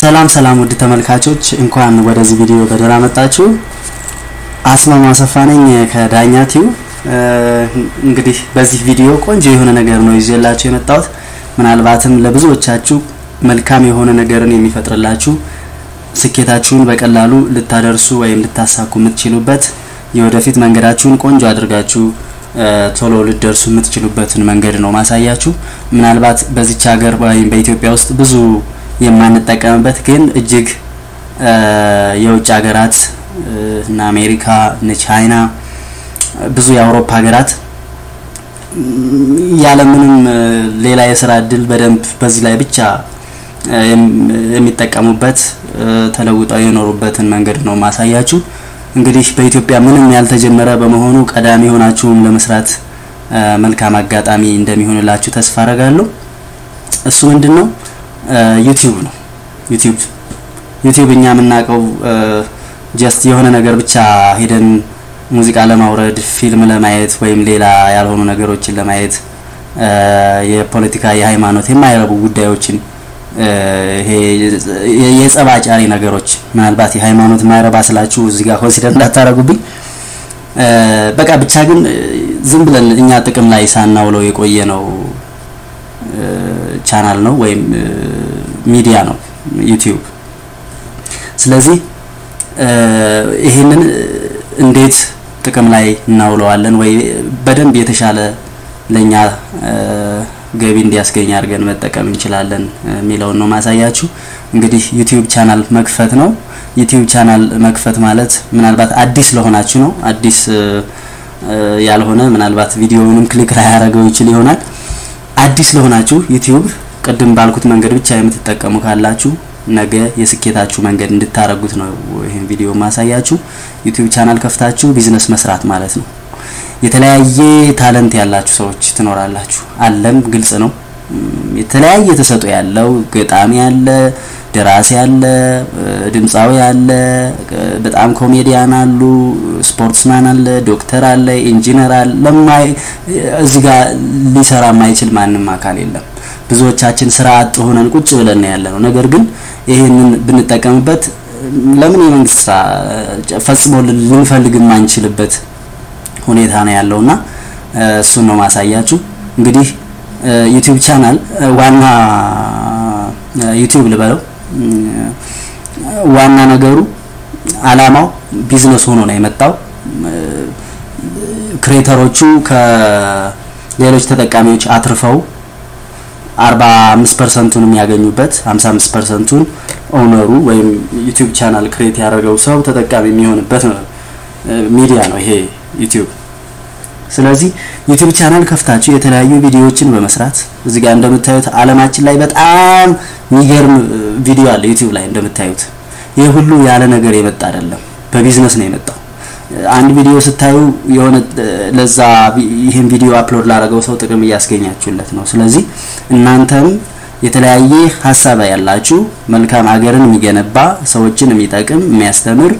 ሰላም ሰላም ውድ ተመልካቾች እንኳን ወደዚህ ቪዲዮ በደህና መጣችሁ። አስማማ አሰፋ ነኝ ከዳኛ ቲዩብ። እንግዲህ በዚህ ቪዲዮ ቆንጆ የሆነ ነገር ነው ይዤላችሁ የመጣሁት። ምናልባትም ለብዙዎቻችሁ መልካም የሆነ ነገርን የሚፈጥርላችሁ ስኬታችሁን በቀላሉ ልታደርሱ ወይም ልታሳኩ የምትችሉበት የወደፊት መንገዳችሁን ቆንጆ አድርጋችሁ ቶሎ ልደርሱ የምትችሉበትን መንገድ ነው ማሳያችሁ። ምናልባት በዚች ሀገር ወይም በኢትዮጵያ ውስጥ ብዙ የማንጠቀምበት ግን እጅግ የውጭ ሀገራት እነ አሜሪካ እነ ቻይና ብዙ የአውሮፓ ሀገራት ያለምንም ሌላ የስራ እድል በደንብ በዚህ ላይ ብቻ የሚጠቀሙበት ተለውጠው የኖሩበትን መንገድ ነው ማሳያችሁ። እንግዲህ በኢትዮጵያ ምንም ያልተጀመረ በመሆኑ ቀዳሚ ሆናችሁም ለመስራት መልካም አጋጣሚ እንደሚሆንላችሁ ተስፋ አረጋለሁ። እሱ ምንድን ነው? ዩቲዩብ ነው። ዩቲዩብ ዩቲዩብ እኛ የምናውቀው ጀስት የሆነ ነገር ብቻ ሄደን ሙዚቃ ለማውረድ ፊልም ለማየት ወይም ሌላ ያልሆኑ ነገሮችን ለማየት የፖለቲካ፣ የሃይማኖት የማይረቡ ጉዳዮችን ይሄ የጸባጫሪ ነገሮች ምናልባት የሃይማኖት ማይረባ ስላችሁ እዚህ ጋር ኮንሲደር እንዳታረጉብኝ። በቃ ብቻ ግን ዝም ብለን እኛ ጥቅም ላይ ሳናውለው የቆየ ነው ቻናል ነው ወይም ሚዲያ ነው ዩቲዩብ። ስለዚህ ይህንን እንዴት ጥቅም ላይ እናውለዋለን ወይ በደንብ የተሻለ ለኛ ገቢ እንዲያስገኝ አድርገን መጠቀም እንችላለን የሚለውን ነው ማሳያችሁ። እንግዲህ ዩቲዩብ ቻናል መክፈት ነው። ዩቲዩብ ቻናል መክፈት ማለት ምናልባት አዲስ ለሆናችሁ ነው። አዲስ ያልሆነ ምናልባት ቪዲዮውንም ክሊክ ላይ ያደረገው ይችል ይሆናል። አዲስ ለሆናችሁ ዩቲዩብ ቅድም ባልኩት መንገድ ብቻ የምትጠቀሙ ካላችሁ ነገ የስኬታችሁ መንገድ እንድታረጉት ነው ይህን ቪዲዮ ማሳያችሁ። ዩቲዩብ ቻናል ከፍታችሁ ቢዝነስ መስራት ማለት ነው። የተለያየ ታለንት ያላችሁ ሰዎች ትኖራላችሁ። አለም ግልጽ ነው። የተለያየ ተሰጥኦ ያለው ገጣሚ አለ፣ ደራሲ አለ፣ ድምፃዊ አለ፣ በጣም ኮሜዲያን አሉ፣ ስፖርትስማን አለ፣ ዶክተር አለ፣ ኢንጂነር አለ። ለማይ እዚህ ጋር ሊሰራ የማይችል ማንም አካል የለም። ብዙዎቻችን ስራ አጥ ሆነን ቁጭ ብለን ያለ ነው። ነገር ግን ይህንን ብንጠቀምበት ለምን የመንግስት ስራ ፈጽሞ ልንፈልግ የማንችልበት ሁኔታ ነው ያለውና እሱን ነው ማሳያችሁ። እንግዲህ ዩቲዩብ ቻናል ዋና ዩቲዩብ ልበለው ዋና ነገሩ አላማው ቢዝነስ ሆኖ ነው የመጣው። ክሬተሮቹ ከሌሎች ተጠቃሚዎች አትርፈው 45 ፐርሰንቱን የሚያገኙበት 55 ፐርሰንቱን ኦነሩ ወይም ዩቲዩብ ቻናል ክሬት ያደረገው ሰው ተጠቃሚ የሚሆንበት ሚዲያ ነው ይሄ ዩቲዩብ። ስለዚህ ዩቲዩብ ቻናል ከፍታችሁ የተለያዩ ቪዲዮዎችን በመስራት እዚህ ጋር እንደምታዩት አለማችን ላይ በጣም የሚገርም ቪዲዮ አለ ዩቲዩብ ላይ እንደምታዩት። ይህ ሁሉ ያለ ነገር የመጣ አይደለም፣ በቢዝነስ ነው የመጣው። አንድ ቪዲዮ ስታዩ የሆነ ለዛ ይህን ቪዲዮ አፕሎድ ላደረገው ሰው ጥቅም እያስገኛችሁለት ነው። ስለዚህ እናንተም የተለያየ ሀሳብ ያላችሁ መልካም ሀገርን የሚገነባ ሰዎችን የሚጠቅም የሚያስተምር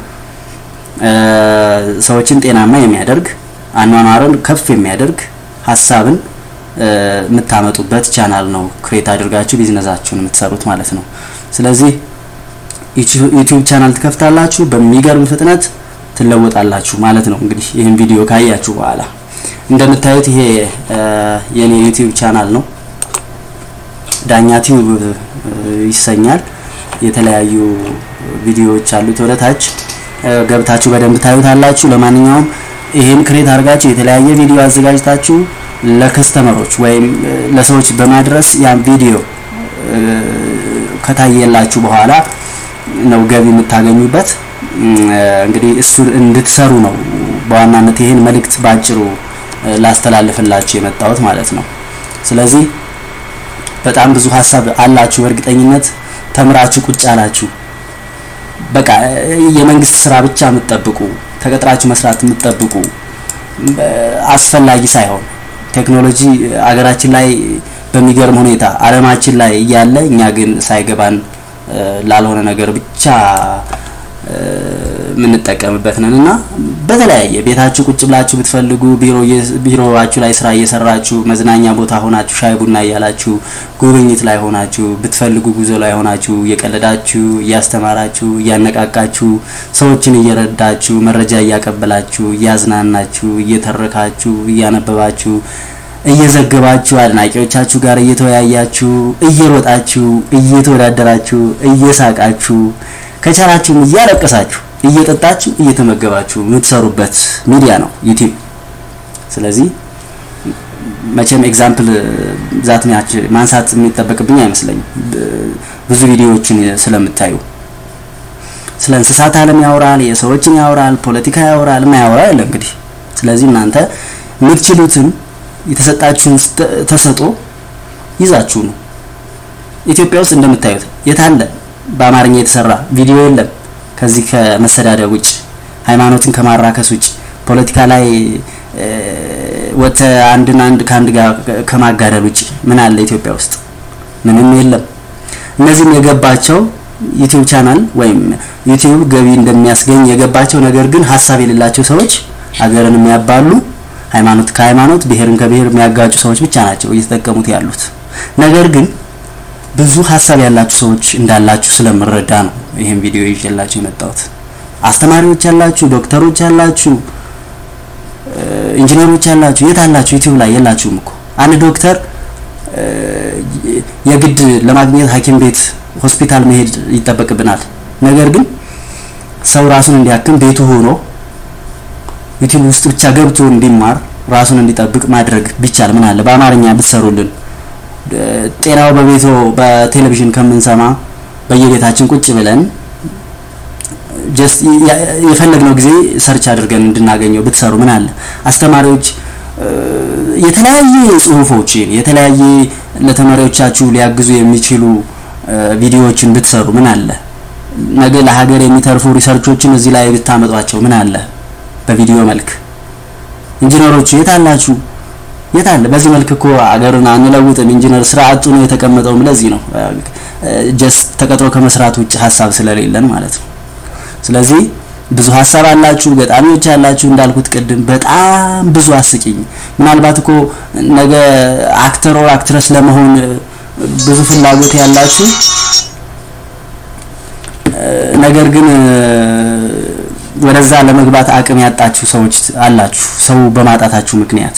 ሰዎችን ጤናማ የሚያደርግ አኗኗርን ከፍ የሚያደርግ ሀሳብን የምታመጡበት ቻናል ነው ክሬት አድርጋችሁ ቢዝነሳችሁን የምትሰሩት ማለት ነው። ስለዚህ ዩቲዩብ ቻናል ትከፍታላችሁ፣ በሚገርም ፍጥነት ትለወጣላችሁ ማለት ነው። እንግዲህ ይህን ቪዲዮ ካያችሁ በኋላ እንደምታዩት ይሄ የኔ ዩቲዩብ ቻናል ነው። ዳኛ ቲዩብ ይሰኛል። የተለያዩ ቪዲዮዎች አሉት ወደ ታች ገብታችሁ በደንብ ታዩታላችሁ። ለማንኛውም ይሄን ክሬት አድርጋችሁ የተለያየ ቪዲዮ አዘጋጅታችሁ ለከስተመሮች ወይም ለሰዎች በማድረስ ያን ቪዲዮ ከታየላችሁ በኋላ ነው ገቢ የምታገኙበት። እንግዲህ እሱን እንድትሰሩ ነው በዋናነት ይሄን መልእክት ባጭሩ ላስተላልፍላችሁ የመጣሁት ማለት ነው። ስለዚህ በጣም ብዙ ሀሳብ አላችሁ በእርግጠኝነት ተምራችሁ ቁጭ አላችሁ። በቃ የመንግስት ስራ ብቻ የምትጠብቁ ተቀጥራችሁ መስራት የምትጠብቁ አስፈላጊ ሳይሆን ቴክኖሎጂ አገራችን ላይ በሚገርም ሁኔታ አለማችን ላይ እያለ እኛ ግን ሳይገባን ላልሆነ ነገር ብቻ የምንጠቀምበት ነን እና በተለያየ ቤታችሁ ቁጭ ብላችሁ ብትፈልጉ ቢሮዋችሁ ላይ ስራ እየሰራችሁ መዝናኛ ቦታ ሆናችሁ ሻይ ቡና እያላችሁ ጉብኝት ላይ ሆናችሁ ብትፈልጉ ጉዞ ላይ ሆናችሁ እየቀለዳችሁ እያስተማራችሁ እያነቃቃችሁ ሰዎችን እየረዳችሁ መረጃ እያቀበላችሁ እያዝናናችሁ እየተረካችሁ እያነበባችሁ እየዘገባችሁ አድናቂዎቻችሁ ጋር እየተወያያችሁ እየሮጣችሁ እየተወዳደራችሁ እየሳቃችሁ ከቻላችሁም እያለቀሳችሁ እየጠጣችሁ እየተመገባችሁ የምትሰሩበት ሚዲያ ነው ዩቲዩብ። ስለዚህ መቼም ኤግዛምፕል ዛት ማንሳት የሚጠበቅብኝ አይመስለኝም። ብዙ ቪዲዮዎችን ስለምታዩ ስለ እንስሳት ዓለም ያወራል፣ የሰዎችን ያወራል፣ ፖለቲካ ያወራል፣ የማያወራ የለ እንግዲህ። ስለዚህ እናንተ የምትችሉትን የተሰጣችሁን ተሰጦ ይዛችሁ ነው። ኢትዮጵያ ውስጥ እንደምታዩት የታለ በአማርኛ የተሰራ ቪዲዮ የለም። ከዚህ ከመሰዳደብ ውጭ ሃይማኖትን ከማራከስ ውጭ ፖለቲካ ላይ ወተ አንድን አንድ ከአንድ ጋር ከማጋደል ውጭ ምን አለ ኢትዮጵያ ውስጥ? ምንም የለም። እነዚህም የገባቸው ዩቲዩብ ቻናል ወይም ዩቲዩብ ገቢ እንደሚያስገኝ የገባቸው ነገር ግን ሀሳብ የሌላቸው ሰዎች አገርን የሚያባሉ ሃይማኖት ከሃይማኖት ብሔርን ከብሔር የሚያጋጩ ሰዎች ብቻ ናቸው እየተጠቀሙት ያሉት። ነገር ግን ብዙ ሀሳብ ያላችሁ ሰዎች እንዳላችሁ ስለምረዳ ነው ይህን ቪዲዮ ይዤላችሁ የመጣሁት። አስተማሪዎች ያላችሁ፣ ዶክተሮች ያላችሁ፣ ኢንጂነሮች ያላችሁ የት አላችሁ? ዩቲዩብ ላይ የላችሁም እኮ። አንድ ዶክተር የግድ ለማግኘት ሐኪም ቤት ሆስፒታል መሄድ ይጠበቅብናል። ነገር ግን ሰው ራሱን እንዲያክም ቤቱ ሆኖ ዩቲዩብ ውስጥ ብቻ ገብቶ እንዲማር ራሱን እንዲጠብቅ ማድረግ ቢቻል ምን አለ በአማርኛ ብትሰሩልን። ጤናው በቤቶ በቴሌቪዥን ከምንሰማ በየቤታችን ቁጭ ብለን ጀስት የፈለግነው ጊዜ ሰርች አድርገን እንድናገኘው ብትሰሩ ምን አለ። አስተማሪዎች የተለያየ ጽሁፎችን የተለያየ ለተማሪዎቻችሁ ሊያግዙ የሚችሉ ቪዲዮዎችን ብትሰሩ ምን አለ። ነገ ለሀገር የሚተርፉ ሪሰርቾችን እዚህ ላይ ብታመጧቸው ምን አለ በቪዲዮ መልክ። ኢንጂነሮቹ የት አላችሁ? የት አለ? በዚህ መልክ እኮ አገርን አንለውጥም። ኢንጂነር ስራ አጡ ነው የተቀመጠውም ለዚህ ነው ጀስት ተቀጥሮ ከመስራት ውጭ ሀሳብ ስለሌለን ማለት ነው። ስለዚህ ብዙ ሀሳብ አላችሁ፣ ገጣሚዎች ያላችሁ እንዳልኩት ቅድም በጣም ብዙ አስቂኝ። ምናልባት እኮ ነገ አክተር ኦር አክትረስ ለመሆን ብዙ ፍላጎት ያላችሁ ነገር ግን ወደዛ ለመግባት አቅም ያጣችሁ ሰዎች አላችሁ፣ ሰው በማጣታችሁ ምክንያት።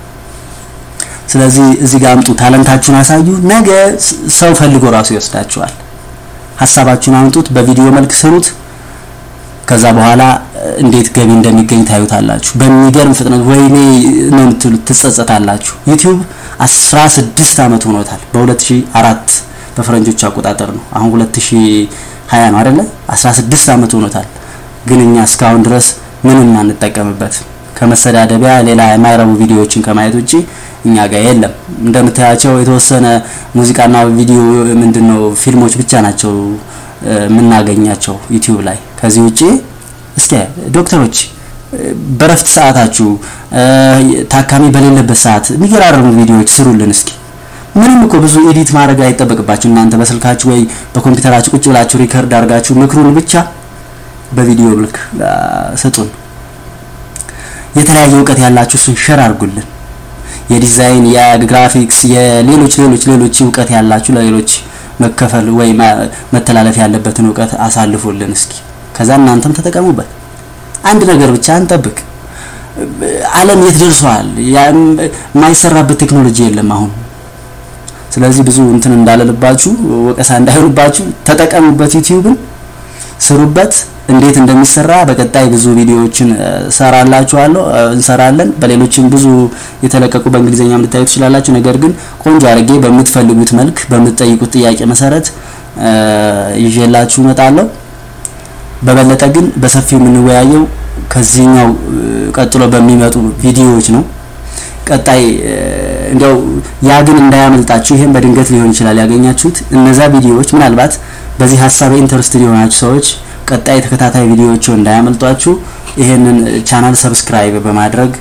ስለዚህ እዚህ ጋር አምጡ፣ ታለንታችሁን አሳዩ። ነገ ሰው ፈልጎ ራሱ ይወስዳችኋል። ሀሳባችሁን አምጡት፣ በቪዲዮ መልክ ስሩት። ከዛ በኋላ እንዴት ገቢ እንደሚገኝ ታዩታላችሁ። በሚገርም ፍጥነት ወይኔ ነው የምትሉት፣ ትጸጸታላችሁ። ዩቲዩብ 16 አመት ሆኖታል። በ2004 በፈረንጆች አቆጣጠር ነው። አሁን 2020 ነው አይደለ? 16 አመት ሆኖታል። ግን እኛ እስካሁን ድረስ ምንም አንጠቀምበት ከመሰዳደቢያ ሌላ የማይረቡ ቪዲዮዎችን ከማየት ውጪ እኛ ጋር የለም። እንደምታያቸው የተወሰነ ሙዚቃና ቪዲዮ ምንድነው ፊልሞች ብቻ ናቸው የምናገኛቸው ዩቲዩብ ላይ። ከዚህ ውጪ እስኪ ዶክተሮች በረፍት ሰዓታችሁ ታካሚ በሌለበት ሰዓት የሚገራርሙ ቪዲዮዎች ስሩልን እስኪ። ምንም እኮ ብዙ ኤዲት ማድረግ አይጠበቅባችሁ እናንተ በስልካችሁ ወይ በኮምፒውተራችሁ ቁጭ ብላችሁ ሪከርድ አድርጋችሁ ምክሩን ብቻ በቪዲዮ ልክ ስጡን። የተለያየ እውቀት ያላችሁ እሱን ሸር አድርጉልን። የዲዛይን፣ የግራፊክስ፣ የሌሎች ሌሎች ሌሎች እውቀት ያላችሁ ለሌሎች መከፈል ወይ መተላለፍ ያለበትን እውቀት አሳልፉልን እስኪ። ከዛ እናንተም ተጠቀሙበት። አንድ ነገር ብቻ አንጠብቅ። ዓለም የት ደርሷል? የማይሰራበት ቴክኖሎጂ የለም አሁን። ስለዚህ ብዙ እንትን እንዳለልባችሁ ወቀሳ እንዳይሆንባችሁ ተጠቀሙበት። ዩቲዩብን ስሩበት። እንዴት እንደሚሰራ በቀጣይ ብዙ ቪዲዮዎችን ሰራላችኋለሁ እንሰራለን። በሌሎችም ብዙ የተለቀቁ በእንግሊዝኛም ልታዩ ትችላላችሁ። ነገር ግን ቆንጆ አድርጌ በምትፈልጉት መልክ በምትጠይቁት ጥያቄ መሰረት ይዤላችሁ እመጣለሁ። በበለጠ ግን በሰፊው የምንወያየው ከዚህኛው ቀጥሎ በሚመጡ ቪዲዮዎች ነው። ቀጣይ እንዲያው ያ ግን እንዳያመልጣችሁ። ይሄን በድንገት ሊሆን ይችላል ያገኛችሁት። እነዛ ቪዲዮዎች ምናልባት በዚህ ሀሳብ ኢንተረስትድ የሆናችሁ ሰዎች ቀጣይ ተከታታይ ቪዲዮዎች እንዳያመልጧችሁ ይሄንን ቻናል ሰብስክራይብ በማድረግ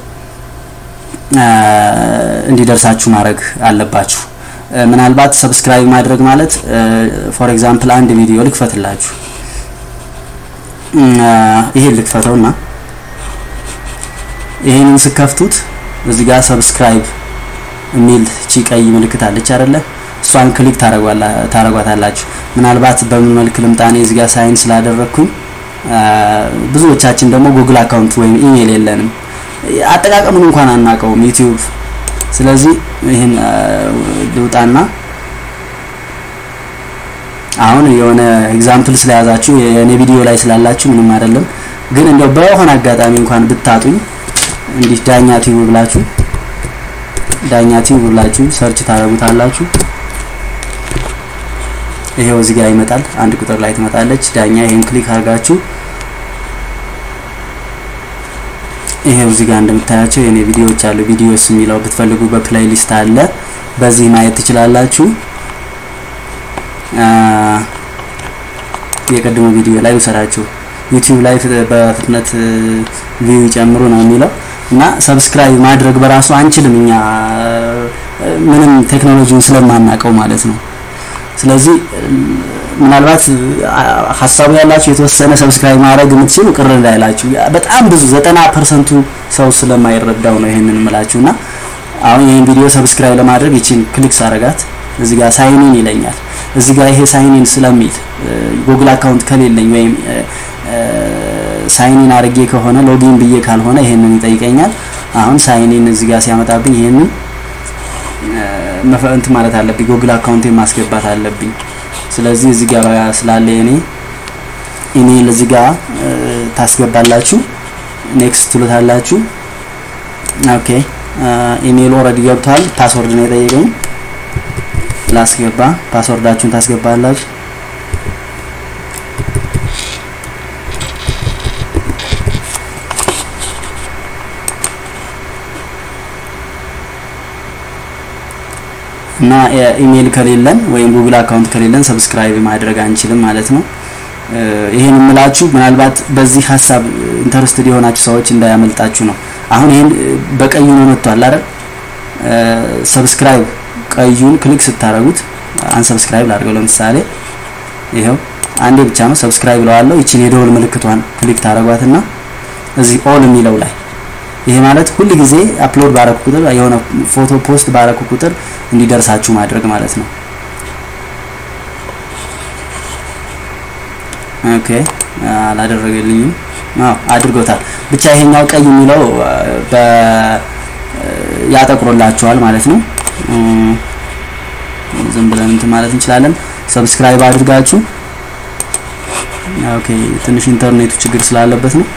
እንዲደርሳችሁ ማድረግ አለባችሁ። ምናልባት ሰብስክራይብ ማድረግ ማለት ፎር ኤግዛምፕል አንድ ቪዲዮ ልክፈትላችሁ ይሄን ልክፈተውና ይሄንን ስከፍቱት እዚህ ጋር ሰብስክራይብ የሚል ቺ ቀይ ምልክት አለች አይደለ? እሷን ክሊክ ታረጓታላችሁ። ምናልባት በምን መልክ ልምጣኔ እዚህ ጋር ሳይን ስላደረግኩኝ ብዙዎቻችን ደግሞ ጉግል አካውንት ወይም ኢሜል የለንም፣ አጠቃቀሙን እንኳን አናውቀውም ዩቲዩብ። ስለዚህ ይህን ልውጣና አሁን የሆነ ኤግዛምፕል ስለያዛችሁ የኔ ቪዲዮ ላይ ስላላችሁ ምንም አይደለም። ግን እንደው በሆነ አጋጣሚ እንኳን ብታጡኝ እንዲህ ዳኛ ቲዩብ ብላችሁ ዳኛ ቲዩብ ብላችሁ ሰርች ታደርጉታላችሁ። ይሄው እዚህ ጋር ይመጣል። አንድ ቁጥር ላይ ትመጣለች ዳኛ። ይሄን ክሊክ አድርጋችሁ ይሄው እዚህ ጋር እንደምታያቸው የኔ ቪዲዮዎች አሉ። ቪዲዮስ የሚለው ብትፈልጉ በፕሌይሊስት አለ። በዚህ ማየት ትችላላችሁ። የቀድሞ ቪዲዮ ላይ ውሰዳችሁ ዩቲዩብ ላይ በፍጥነት ቪው ይጨምሩ ነው የሚለው እና ሰብስክራይብ ማድረግ በራሱ አንችልም እኛ ምንም ቴክኖሎጂውን ስለማናውቀው ማለት ነው። ስለዚህ ምናልባት ሀሳቡ ያላችሁ የተወሰነ ሰብስክራይብ ማድረግ የምትችሉ ቅር እንዳይላችሁ፣ በጣም ብዙ ዘጠና ፐርሰንቱ ሰው ስለማይረዳው ነው ይሄንን የምላችሁ እና አሁን ይህን ቪዲዮ ሰብስክራይብ ለማድረግ ይችን ክሊክ ሳረጋት እዚህ ጋር ሳይኒን ይለኛል። እዚህ ጋር ይሄ ሳይኒን ስለሚል ጉግል አካውንት ከሌለኝ ወይም ሳይኒን አድርጌ ከሆነ ሎጊን ብዬ ካልሆነ ይሄንን ይጠይቀኛል። አሁን ሳይኒን እዚህ ጋር ሲያመጣብኝ ይሄንን መፈንት ማለት አለብኝ፣ ጉግል አካውንቴን ማስገባት አለብኝ። ስለዚህ እዚህ ጋር ስላለ እኔ ኢሜይል እዚህ ጋር ታስገባላችሁ፣ ኔክስት ትሉታላችሁ። ኦኬ ኢሜይል ኦልሬዲ ገብቷል። ፓስወርድ ነው የጠየቀኝ ላስገባ። ፓስወርዳችሁን ታስገባላችሁ። እና ኢሜይል ከሌለን ወይም ጉግል አካውንት ከሌለን ሰብስክራይብ ማድረግ አንችልም ማለት ነው። ይሄን የምላችሁ ምናልባት በዚህ ሀሳብ ኢንተረስትድ የሆናችሁ ሰዎች እንዳያመልጣችሁ ነው። አሁን ይሄን በቀዩ ነው መጥቷል አይደል? ሰብስክራይብ ቀዩን ክሊክ ስታረጉት አንሰብስክራይብ ላድርገው ለምሳሌ ይሄው አንዴ ብቻ ነው ሰብስክራይብ ብለዋለሁ። ይቺን የደወል ምልክቷን ክሊክ ታረጓትና እዚህ ኦል የሚለው ላይ ይሄ ማለት ሁል ጊዜ አፕሎድ ባረኩ ቁጥር የሆነ ፎቶ ፖስት ባረኩ ቁጥር እንዲደርሳችሁ ማድረግ ማለት ነው። ኦኬ አላደረገልኝም። አዎ አድርጎታል። ብቻ ይሄኛው ቀይ የሚለው በ ያጠቁሮላችኋል ማለት ነው። ዝም ብለን እንትን ማለት እንችላለን። ሰብስክራይብ አድርጋችሁ ኦኬ ትንሽ ኢንተርኔቱ ችግር ስላለበት ነው።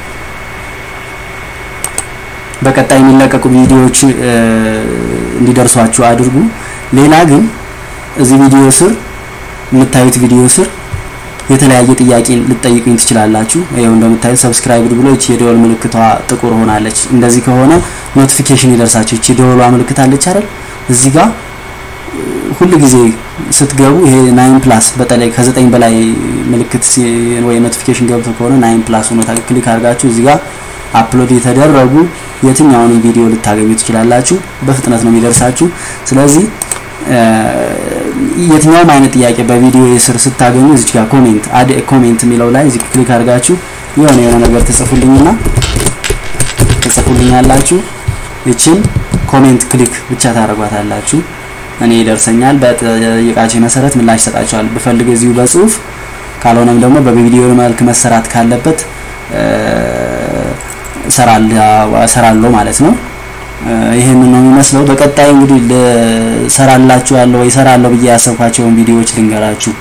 በቀጣይ የሚለቀቁ ቪዲዮዎች እንዲደርሷችሁ አድርጉ። ሌላ ግን እዚህ ቪዲዮ ስር የምታዩት ቪዲዮ ስር የተለያየ ጥያቄ ልትጠይቁኝ ትችላላችሁ። ይኸው እንደምታዩት ሰብስክራይብ ብሎ እቺ የደወል ምልክቷ ጥቁር ሆናለች። እንደዚህ ከሆነ ኖቲፊኬሽን ይደርሳችሁ። እቺ ደወሏ ምልክት አለች አይደል? እዚህ ጋር ሁሉ ጊዜ ስትገቡ ይሄ ናይን ፕላስ በተለይ ከዘጠኝ በላይ ምልክት ወይ ኖቲፊኬሽን ገብቶ ከሆነ ናይን ፕላስ ሆኖ ክሊክ አድርጋችሁ እዚህ ጋር አፕሎድ የተደረጉ የትኛውንም ቪዲዮ ልታገኙ ትችላላችሁ። በፍጥነት ነው የሚደርሳችሁ። ስለዚህ የትኛውም አይነት ጥያቄ በቪዲዮ የስር ስታገኙ እዚህ ጋር ኮሜንት አድ ኮሜንት የሚለው ላይ እዚህ ክሊክ አድርጋችሁ የሆነ የሆነ ነገር ትጽፉልኝና ትጽፉልኛላችሁ። ይችን ኮሜንት ክሊክ ብቻ ታደርጓታላችሁ። እኔ ይደርሰኛል። በጠየቃችሁ መሰረት ምላሽ ሰጣችኋል። ብፈልግ እዚሁ በጽሁፍ ካልሆነም ደግሞ በቪዲዮ መልክ መሰራት ካለበት እሰራለሁ ማለት ነው። ይህንን ነው የሚመስለው። በቀጣይ እንግዲህ ልሰራላችሁ ያለው ወይ እሰራለሁ ብዬ ያሰብኳቸውን ቪዲዮዎች ልንገራችሁ።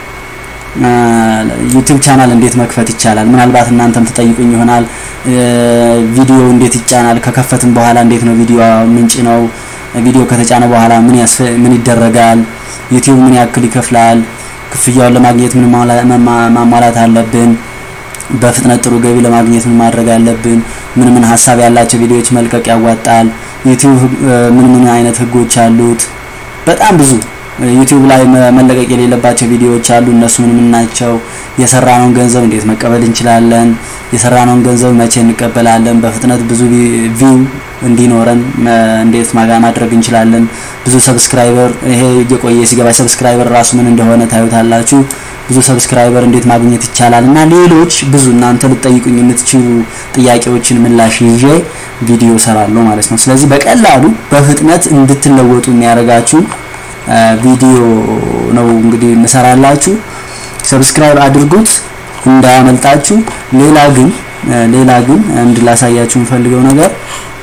ዩቲዩብ ቻናል እንዴት መክፈት ይቻላል? ምናልባት እናንተም ትጠይቁኝ ይሆናል። ቪዲዮ እንዴት ይጫናል? ከከፈትም በኋላ እንዴት ነው ቪዲዮ ምንጭ ነው? ቪዲዮ ከተጫነ በኋላ ምን ምን ይደረጋል? ዩቲዩብ ምን ያክል ይከፍላል? ክፍያውን ለማግኘት ምን ማሟላት አለብን? በፍጥነት ጥሩ ገቢ ለማግኘት ምን ማድረግ አለብን? ምን ምን ሀሳብ ያላቸው ቪዲዮዎች መልቀቅ ያዋጣል? ዩቲዩብ ምን ምን አይነት ህጎች አሉት? በጣም ብዙ ዩቲዩብ ላይ መለቀቅ የሌለባቸው ቪዲዮዎች አሉ። እነሱ ምን ምን ናቸው? የሰራነውን ገንዘብ እንዴት መቀበል እንችላለን? የሰራነውን ገንዘብ መቼ እንቀበላለን? በፍጥነት ብዙ ቪው እንዲኖረን እንዴት ማድረግ እንችላለን? ብዙ ሰብስክራይበር ይሄ እየቆየ ሲገባ ሰብስክራይበር ራሱ ምን እንደሆነ ታዩታላችሁ። ብዙ ሰብስክራይበር እንዴት ማግኘት ይቻላል እና ሌሎች ብዙ እናንተ ልጠይቁኝ የምትችሉ ጥያቄዎችን ምላሽ ይዤ ቪዲዮ ሰራለሁ ማለት ነው። ስለዚህ በቀላሉ በፍጥነት እንድትለወጡ የሚያደርጋችሁ ቪዲዮ ነው እንግዲህ እንሰራላችሁ። ሰብስክራይብ አድርጉት እንዳያመልጣችሁ። ሌላ ግን ሌላ ግን አንድ ላሳያችሁ የምፈልገው ነገር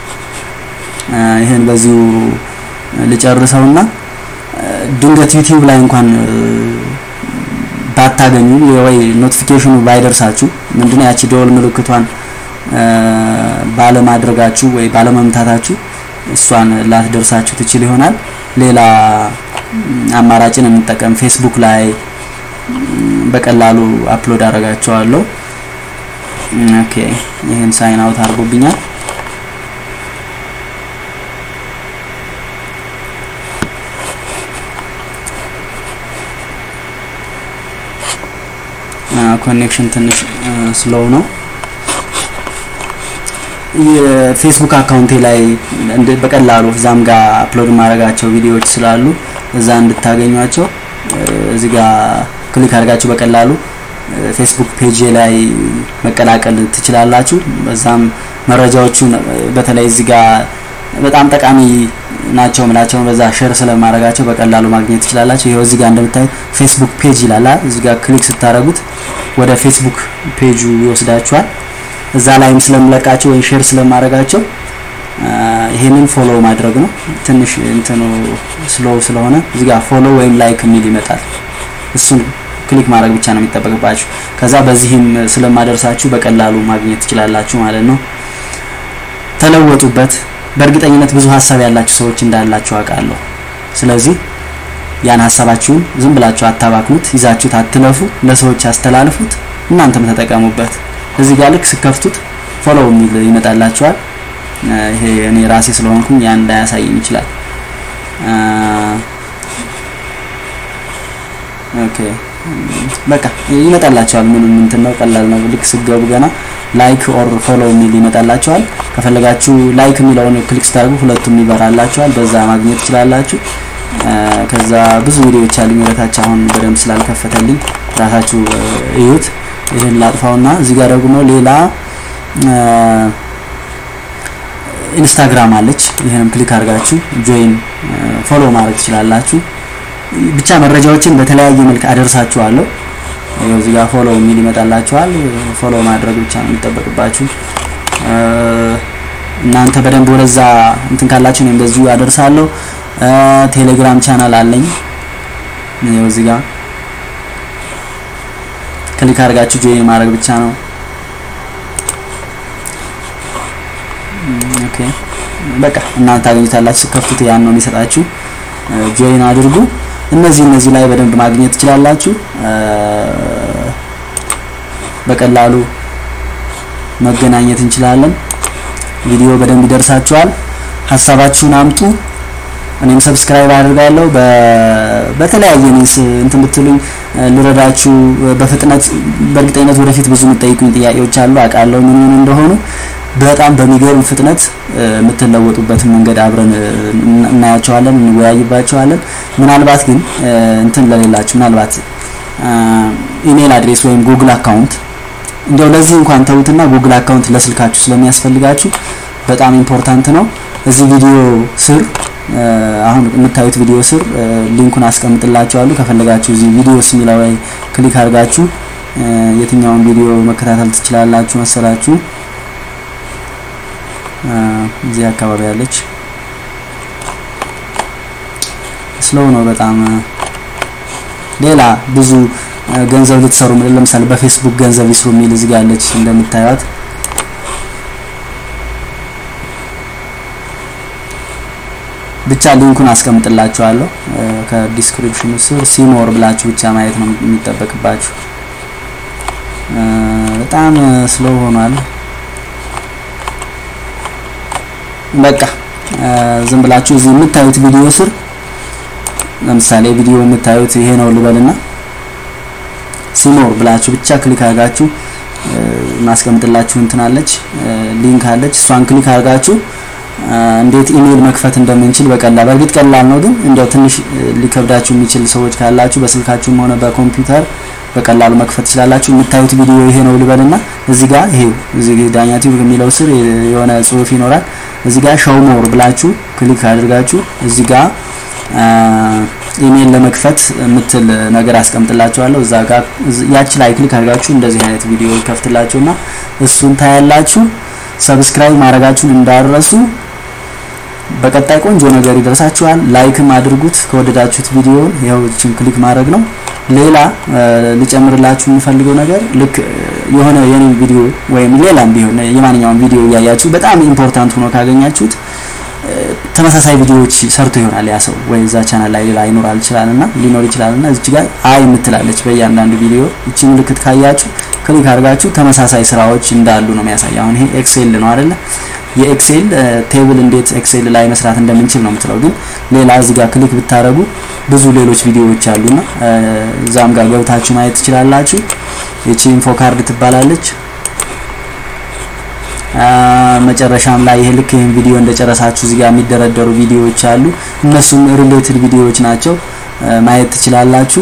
ይሄን በዚሁ ልጨርሰውና ድንገት ዩቲዩብ ላይ እንኳን ባታገኙ ወይ ኖቲፊኬሽኑ ባይደርሳችሁ ምንድነው ያቺ ደወል ምልክቷን ባለማድረጋችሁ ወይ ባለመምታታችሁ እሷን ላትደርሳችሁ ትችል ይሆናል። ሌላ አማራጭን እንጠቀም። ፌስቡክ ላይ በቀላሉ አፕሎድ አደርጋቸዋለሁ። ኦኬ ይሄን ሳይን አውት አድርጎብኛል። ኮኔክሽን ትንሽ ስሎው ነው። የፌስቡክ አካውንቴ ላይ በቀላሉ እዛም ጋር አፕሎድ ማድረጋቸው ቪዲዮዎች ስላሉ እዛ እንድታገኟቸው እዚህ ጋር ክሊክ አድርጋችሁ በቀላሉ ፌስቡክ ፔጅ ላይ መቀላቀል ትችላላችሁ። በዛም መረጃዎቹ በተለይ እዚህ ጋር በጣም ጠቃሚ ናቸው ምላቸውን በዛ ሼር ስለማድረጋቸው በቀላሉ ማግኘት ትችላላችሁ። ይኸው እዚህ ጋር እንደምታዩት ፌስቡክ ፔጅ ይላል። እዚህ ጋር ክሊክ ስታደርጉት ወደ ፌስቡክ ፔጁ ይወስዳችኋል። እዛ ላይም ስለምለቃቸው ወይም ሼር ስለማድረጋቸው ይሄንን ፎሎ ማድረግ ነው። ትንሽ እንትኑ ስሎው ስለሆነ እዚህ ጋር ፎሎ ወይም ላይክ የሚል ይመጣል። እሱን ክሊክ ማድረግ ብቻ ነው የሚጠበቅባችሁ። ከዛ በዚህም ስለማደርሳችሁ በቀላሉ ማግኘት ትችላላችሁ ማለት ነው። ተለወጡበት። በእርግጠኝነት ብዙ ሀሳብ ያላችሁ ሰዎች እንዳላችሁ አውቃለሁ። ስለዚህ ያን ሀሳባችሁን ዝም ብላችሁ አታባክኑት፣ ይዛችሁት አትለፉ፣ ለሰዎች አስተላልፉት፣ እናንተም ተጠቀሙበት። እዚህ ጋር ልክ ስከፍቱት ፎሎው የሚል ይመጣላችኋል። ይሄ እኔ ራሴ ስለሆንኩኝ ያን እንዳያሳየኝ ይችላል። ኦኬ በቃ ይመጣላችኋል። ምንም እንትን ነው፣ ቀላል ነው። ልክ ስገቡ ገና ላይክ ኦር ፎሎ የሚል ይመጣላችኋል። ከፈለጋችሁ ላይክ የሚለውን ክሊክ ስታደርጉ ሁለቱም ይበራላችኋል። በዛ ማግኘት ትችላላችሁ። ከዛ ብዙ ቪዲዮዎች አሉኝ ወደታች አሁን በደንብ ስላልከፈተልኝ ራሳችሁ እዩት። ይሄን ላጥፋውና እዚህ ጋር ደግሞ ሌላ ኢንስታግራም አለች። ይሄንም ክሊክ አድርጋችሁ ጆይን ፎሎ ማድረግ ትችላላችሁ። ብቻ መረጃዎችን በተለያየ መልክ አደርሳችኋለሁ። ይኸው እዚህ ጋር ፎሎ የሚል ይመጣላችኋል። ፎሎ ማድረግ ብቻ ነው የሚጠበቅባችሁ። እናንተ በደንብ ወደዛ እንትን ካላችሁ እኔም በዚሁ አደርሳለሁ። ቴሌግራም ቻናል አለኝ። ይኸው እዚህ ጋር ክሊክ አድርጋችሁ ጆይን ማድረግ ብቻ ነው። ኦኬ በቃ እናንተ ታገኙታላችሁ። ስከፍቱት ያን ነው የሚሰጣችሁ። ጆይን አድርጉ። እነዚህ እነዚህ ላይ በደንብ ማግኘት ትችላላችሁ። በቀላሉ መገናኘት እንችላለን። ቪዲዮ በደንብ ይደርሳችኋል። ሀሳባችሁን አምጡ። እኔም ሰብስክራይብ አድርጋለሁ። በተለያየ ሚንስ እንትን ብትሉኝ ልረዳችሁ በፍጥነት በእርግጠኝነት ወደፊት ብዙ የምጠይቁኝ ጥያቄዎች አሉ አውቃለሁ ምን ምን እንደሆኑ በጣም በሚገርም ፍጥነት የምትለወጡበትን መንገድ አብረን እናያቸዋለን፣ እንወያይባቸዋለን። ምናልባት ግን እንትን ለሌላችሁ ምናልባት ኢሜል አድሬስ ወይም ጉግል አካውንት እንዲያው ለዚህ እንኳን ተውትና ጉግል አካውንት ለስልካችሁ ስለሚያስፈልጋችሁ በጣም ኢምፖርታንት ነው። እዚህ ቪዲዮ ስር አሁን የምታዩት ቪዲዮ ስር ሊንኩን አስቀምጥላችኋለሁ። ከፈለጋችሁ እዚህ ቪዲዮስ የሚለው ላይ ክሊክ አድርጋችሁ የትኛውን ቪዲዮ መከታተል ትችላላችሁ መሰላችሁ። እዚህ አካባቢ ያለች ስሎው ነው በጣም። ሌላ ብዙ ገንዘብ ልትሰሩ ለምሳሌ በፌስቡክ ገንዘብ ይስሩ የሚል እዚህ ጋር ያለች እንደምታዩት ብቻ ሊንኩን አስቀምጥላችኋለሁ ከዲስክሪፕሽኑ ስር ሲሞር ብላችሁ ብቻ ማየት ነው የሚጠበቅባችሁ። በጣም ስሎው ሆኗል። በቃ ዝም ብላችሁ እዚህ የምታዩት ቪዲዮ ስር ለምሳሌ ቪዲዮ የምታዩት ይሄ ነው ልበልና ሲሞር ብላችሁ ብቻ ክሊክ አድርጋችሁ ማስቀምጥላችሁ እንትናለች ሊንክ አለች። እሷን ክሊክ አድርጋችሁ እንዴት ኢሜል መክፈት እንደምንችል በቀላል በእርግጥ ቀላል ነው፣ ግን እንዲያው ትንሽ ሊከብዳችሁ የሚችል ሰዎች ካላችሁ በስልካችሁም ሆነ በኮምፒውተር በቀላሉ መክፈት ትችላላችሁ። የምታዩት ቪዲዮ ይሄ ነው ልበልና እዚህ ጋር ይሄው እዚህ ዳኛ ቲዩብ የሚለው ስር የሆነ ጽሁፍ ይኖራል። እዚህ ጋር ሾው ሞር ብላችሁ ክሊክ አድርጋችሁ እዚህ ጋር ኢሜል ለመክፈት የምትል ነገር አስቀምጥላችኋለሁ። እዛ ጋር ያቺ ላይ ክሊክ አድርጋችሁ እንደዚህ አይነት ቪዲዮ ይከፍትላችሁና እሱን ታያላችሁ። ሰብስክራይብ ማድረጋችሁን እንዳረሱ። በቀጣይ ቆንጆ ነገር ይደርሳችኋል። ላይክም አድርጉት ከወደዳችሁት ቪዲዮውን። ይኸው እችን ክሊክ ማድረግ ነው። ሌላ ልጨምርላችሁ የምፈልገው ነገር ልክ የሆነ የኔ ቪዲዮ ወይም ሌላም ቢሆን የማንኛውም ቪዲዮ እያያችሁ በጣም ኢምፖርታንት ሆኖ ካገኛችሁት ተመሳሳይ ቪዲዮዎች ሰርቶ ይሆናል ያ ሰው ወይ እዛ ቻናል ላይ ሌላ ይኖራል ይችላል እና ሊኖር ይችላል እና እዚች ጋር አይ የምትላለች በእያንዳንዱ ቪዲዮ እቺ ምልክት ካያችሁ ክሊክ አድርጋችሁ ተመሳሳይ ስራዎች እንዳሉ ነው የሚያሳይ። አሁን ይሄ ኤክሴል ነው አይደለ? የኤክሴል ቴብል እንዴት ኤክሴል ላይ መስራት እንደምንችል ነው የምትለው። ግን ሌላ እዚህ ጋር ክሊክ ብታደርጉ ብዙ ሌሎች ቪዲዮዎች አሉና እዛም ጋር ገብታችሁ ማየት ትችላላችሁ። ይቺ ኢንፎ ካርድ ትባላለች። መጨረሻም ላይ ይሄ ልክ ይሄን ቪዲዮ እንደጨረሳችሁ እዚህ ጋር የሚደረደሩ ቪዲዮዎች አሉ። እነሱም ሪሌትድ ቪዲዮዎች ናቸው፣ ማየት ትችላላችሁ።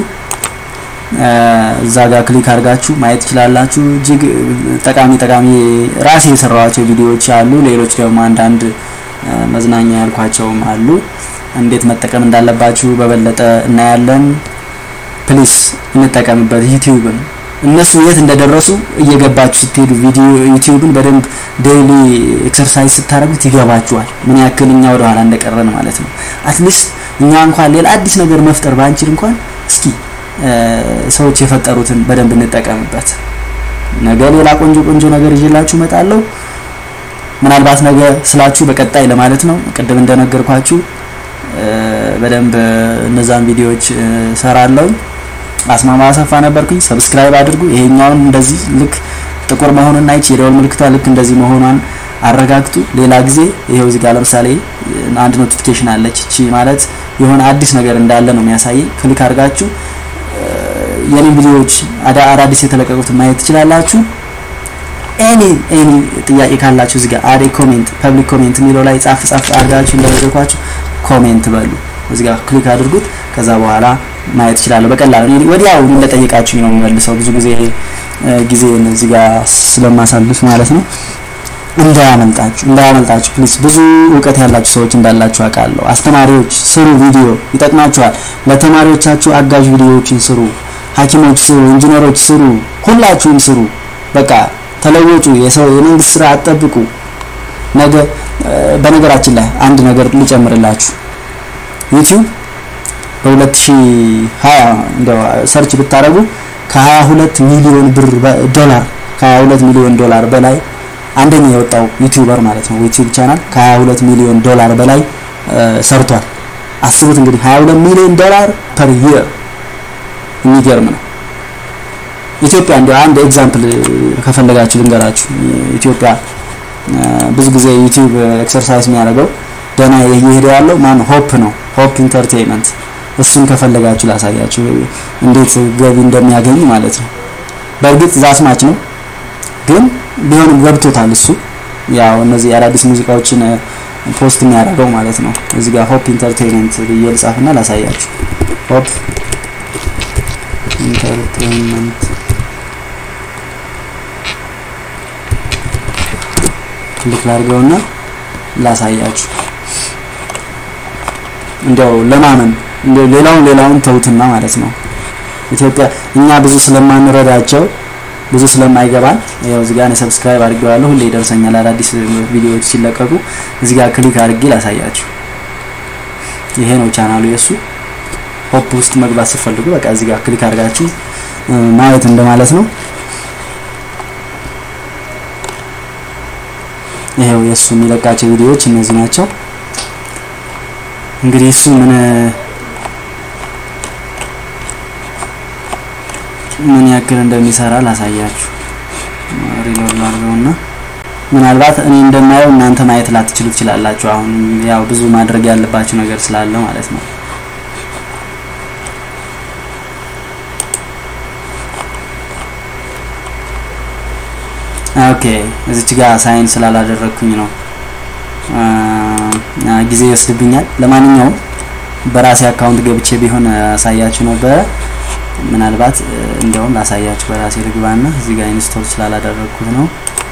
እዛ ጋር ክሊክ አድርጋችሁ ማየት ትችላላችሁ። እጅግ ጠቃሚ ጠቃሚ ራሴ የሰራኋቸው ቪዲዮዎች አሉ። ሌሎች ደግሞ አንዳንድ መዝናኛ ያልኳቸውም አሉ። እንዴት መጠቀም እንዳለባችሁ በበለጠ እናያለን። ፕሊስ እንጠቀምበት ዩቲዩብን እነሱ የት እንደደረሱ እየገባችሁ ስትሄዱ ቪዲዮ ዩቲዩብን በደንብ ዴይሊ ኤክሰርሳይዝ ስታደርጉት ይገባችኋል፣ ምን ያክል እኛ ወደ ኋላ እንደቀረን ማለት ነው። አትሊስት እኛ እንኳን ሌላ አዲስ ነገር መፍጠር ባንችል እንኳን እስኪ ሰዎች የፈጠሩትን በደንብ እንጠቀምበት። ነገ ሌላ ቆንጆ ቆንጆ ነገር ይዤላችሁ እመጣለሁ። ምናልባት ነገ ስላችሁ በቀጣይ ለማለት ነው። ቅድም እንደነገርኳችሁ በደንብ እነዛን ቪዲዮዎች ሰራለሁ። አስማማ አሰፋ ነበርኩኝ። ሰብስክራይብ አድርጉ። ይሄኛውን እንደዚህ ልክ ጥቁር መሆኑን አይቼ የደወል ምልክቷ ልክ እንደዚህ መሆኗን አረጋግጡ። ሌላ ጊዜ ይሄው እዚህ ጋር ለምሳሌ አንድ ኖቲፊኬሽን አለች። እቺ ማለት የሆነ አዲስ ነገር እንዳለ ነው የሚያሳየኝ። ክሊክ አድርጋችሁ የኔ ቪዲዮዎች አዳዲስ የተለቀቁት ማየት ትችላላችሁ። ኤኒ ኤኒ ጥያቄ ካላችሁ እዚህ ጋር አዴ ኮሜንት ፐብሊክ ኮሜንት የሚለው ላይ ጻፍ ጻፍ አድርጋችሁ እንደነገርኳችሁ ኮሜንት በሉ። እዚህ ጋር ክሊክ አድርጉት። ከዛ በኋላ ማየት እችላለሁ በቀላሉ እኔ ወዲያው እንደጠየቃችሁኝ ነው የምመልሰው። ብዙ ጊዜ ጊዜ እዚህ ጋር ስለማሳልፍ ማለት ነው። እንዳያመልጣችሁ እንዳያመልጣችሁ ፕሊስ። ብዙ እውቀት ያላችሁ ሰዎች እንዳላችሁ አውቃለሁ። አስተማሪዎች ስሩ፣ ቪዲዮ ይጠቅማችኋል። ለተማሪዎቻችሁ አጋዥ ቪዲዮዎችን ስሩ። ሐኪሞች ስሩ፣ ኢንጂነሮች ስሩ፣ ሁላችሁም ስሩ። በቃ ተለወጡ። የሰው የመንግስት ስራ አትጠብቁ። ነገ በነገራችን ላይ አንድ ነገር ልጨምርላችሁ ዩቲዩብ በ2020 እንደው ሰርች ብታረጉ ከ22 ሚሊዮን ብር ዶላር ከ22 ሚሊዮን ዶላር በላይ አንደኛ የወጣው ዩቲዩበር ማለት ነው። ዩቲዩብ ቻናል ከ22 ሚሊዮን ዶላር በላይ ሰርቷል። አስቡት እንግዲህ 22 ሚሊዮን ዶላር ፐር ይር የሚገርም ነው። ኢትዮጵያ እንዲያው አንድ ኤግዛምፕል ከፈለጋችሁ ልንገራችሁ። ኢትዮጵያ ብዙ ጊዜ ዩቲዩብ ኤክሰርሳይዝ የሚያደርገው ደህና እየሄደ ያለው ማን ሆፕ ነው። ሆፕ ኢንተርቴይንመንት እሱን ከፈለጋችሁ ላሳያችሁ እንዴት ገቢ እንደሚያገኝ ማለት ነው። በእርግጥ ዛስማች ነው ግን ቢሆንም ገብቶታል እሱ ያው እነዚህ አዳዲስ ሙዚቃዎችን ፖስት የሚያደርገው ማለት ነው። እዚህ ጋር ሆፕ ኢንተርቴይንመንት ብዬ ልጻፍና ላሳያችሁ። ሆፕ ኢንተርቴይንመንት ክሊክ ላድርገውና ላሳያችሁ እንዲያው ለማመን እንዲያው ሌላውን ሌላውን ተውትና ማለት ነው። ኢትዮጵያ እኛ ብዙ ስለማንረዳቸው ብዙ ስለማይገባን ያው እዚህ ጋር ሰብስክራይብ አድርጌዋለሁ። ሁሌ ይደርሰኛል አዳዲስ ቪዲዮዎች ሲለቀቁ። እዚህ ጋር ክሊክ አድርጌ ላሳያችሁ። ይሄ ነው ቻናሉ የሱ። ሆፕ ውስጥ መግባት ስትፈልጉ በቃ እዚህ ጋር ክሊክ አድርጋችሁ ማየት እንደማለት ነው። ይሄው የሱ የሚለቃቸው ቪዲዮዎች እነዚህ ናቸው። እንግዲህ እሱ ምን ምን ያክል እንደሚሰራ ላሳያችሁ። ሪሎድ ላድርገውና ምናልባት እኔ እንደማየው እናንተ ማየት ላትችሉ ትችላላችሁ። አሁን ያው ብዙ ማድረግ ያለባችሁ ነገር ስላለ ማለት ነው። ኦኬ እዚች ጋር ሳይን ስላላደረግኩኝ ነው ጊዜ ይወስድብኛል። ለማንኛውም በራሴ አካውንት ገብቼ ቢሆን አሳያችሁ ነበረ። ምናልባት እንደውም ላሳያችሁ በራሴ ልግባና እዚህ ጋር ኢንስቶል ስላላደረግኩት ነው።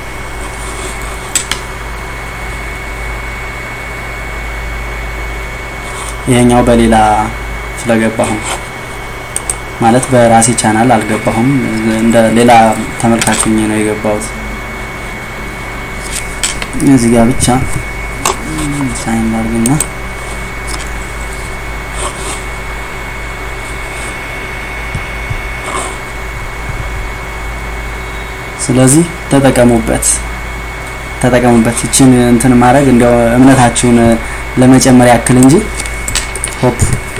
ይሄኛው በሌላ ስለገባሁ ማለት በራሴ ቻናል አልገባሁም። እንደ ሌላ ተመልካች ሆኜ ነው የገባሁት። እዚህ ጋር ብቻ ሳይን ላድርግና ስለዚህ ተጠቀሙበት ተጠቀሙበት። ይችን እንትን ማድረግ እንዲያው እምነታችሁን ለመጨመር ያክል እንጂ ሆፕ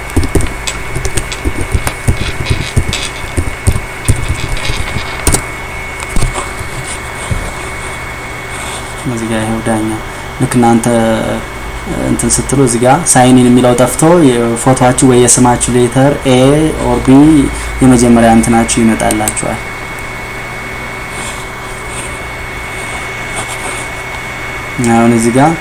እዚህ ጋር ይኸው ዳኛው ልክ እናንተ እንትን ስትሉ እዚህ ጋር ሳይኒን የሚለው ጠፍቶ ፎቶአችሁ ወይ የስማችሁ ሌተር ኤ ኦር ቢ የመጀመሪያ እንትናችሁ ይመጣላችኋል። አሁን እዚህ ጋር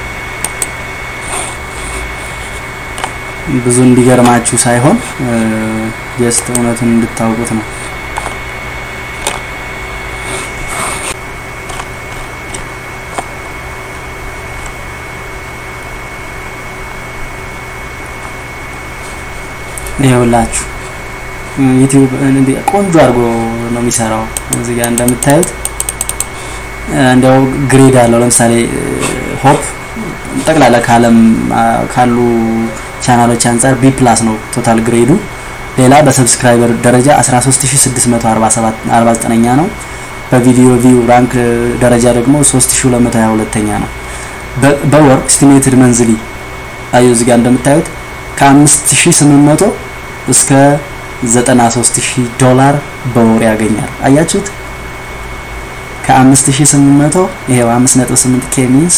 ብዙ እንዲገርማችሁ ሳይሆን ጀስት እውነቱን እንድታውቁት ነው። ይኸውላችሁ ዩቲዩብ ቆንጆ አድርጎ ነው የሚሰራው። እዚህ ጋር እንደምታዩት እንዲያው ግሬድ አለው። ለምሳሌ ሆፕ ጠቅላላ ከዓለም ካሉ ቻናሎች አንጻር ቢ ፕላስ ነው ቶታል ግሬዱ። ሌላ በሰብስክራይበር ደረጃ 13649ኛ ነው። በቪዲዮ ቪው ራንክ ደረጃ ደግሞ 3222ኛ ነው። በወር ኤስቲሜትድ መንዝሊ አዩ እዚህ ጋር እንደምታዩት ከ5800 እስከ 93000 ዶላር በወር ያገኛል። አያችሁት? ከ5800 ይሄው 5.8 ኬ ሚንስ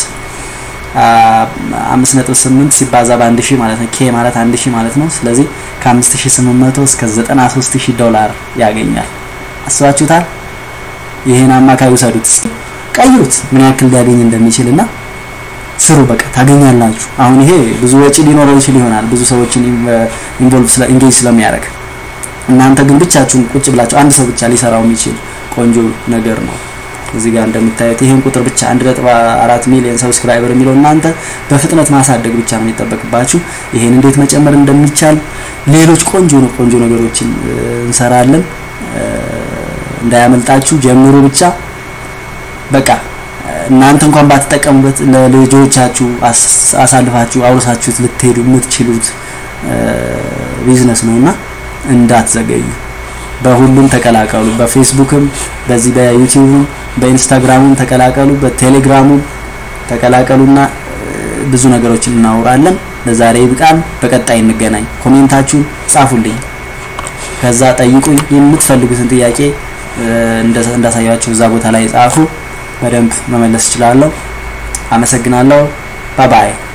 5.8 ሲባዛ በአንድ ሺህ ማለት ነው። ኬ ማለት አንድ ሺህ ማለት ነው። ስለዚህ ከ5800 እስከ 93000 ዶላር ያገኛል። አስባችሁታል? ይሄን አማካይ ውሰዱት እስኪ ቀይሩት፣ ምን ያክል ሊያገኝ እንደሚችል እና ስሩ። በቃ ታገኛላችሁ። አሁን ይሄ ብዙ ወጪ ሊኖረው ይችል ይሆናል ብዙ ሰዎችን ኢንቮልቭ ስለ ኢንጌጅ ስለሚያደርግ፣ እናንተ ግን ብቻችሁን ቁጭ ብላችሁ አንድ ሰው ብቻ ሊሰራው የሚችል ቆንጆ ነገር ነው። እዚህ ጋር እንደምታዩት ይሄን ቁጥር ብቻ 1.4 ሚሊዮን ሰብስክራይበር የሚለው እናንተ በፍጥነት ማሳደግ ብቻ ነው የሚጠበቅባችሁ። ይሄን እንዴት መጨመር እንደሚቻል ሌሎች ቆንጆ ነው ቆንጆ ነገሮችን እንሰራለን። እንዳያመልጣችሁ ጀምሩ ብቻ በቃ እናንተ እንኳን ባትጠቀሙበት ለልጆቻችሁ አሳልፋችሁ አውርሳችሁት ልትሄዱ የምትችሉት ቢዝነስ ነውና እንዳትዘገዩ። በሁሉም ተቀላቀሉ። በፌስቡክም፣ በዚህ በዩቲዩብም፣ በኢንስታግራሙም ተቀላቀሉ፣ በቴሌግራሙም ተቀላቀሉና ብዙ ነገሮችን እናወራለን። ለዛሬ ይብቃል። በቀጣይ እንገናኝ። ኮሜንታችሁን ጻፉልኝ፣ ከዛ ጠይቁኝ። የምትፈልጉትን ጥያቄ እንዳሳያችሁ እዛ ቦታ ላይ ጻፉ። በደንብ መመለስ እችላለሁ። አመሰግናለሁ። ባባይ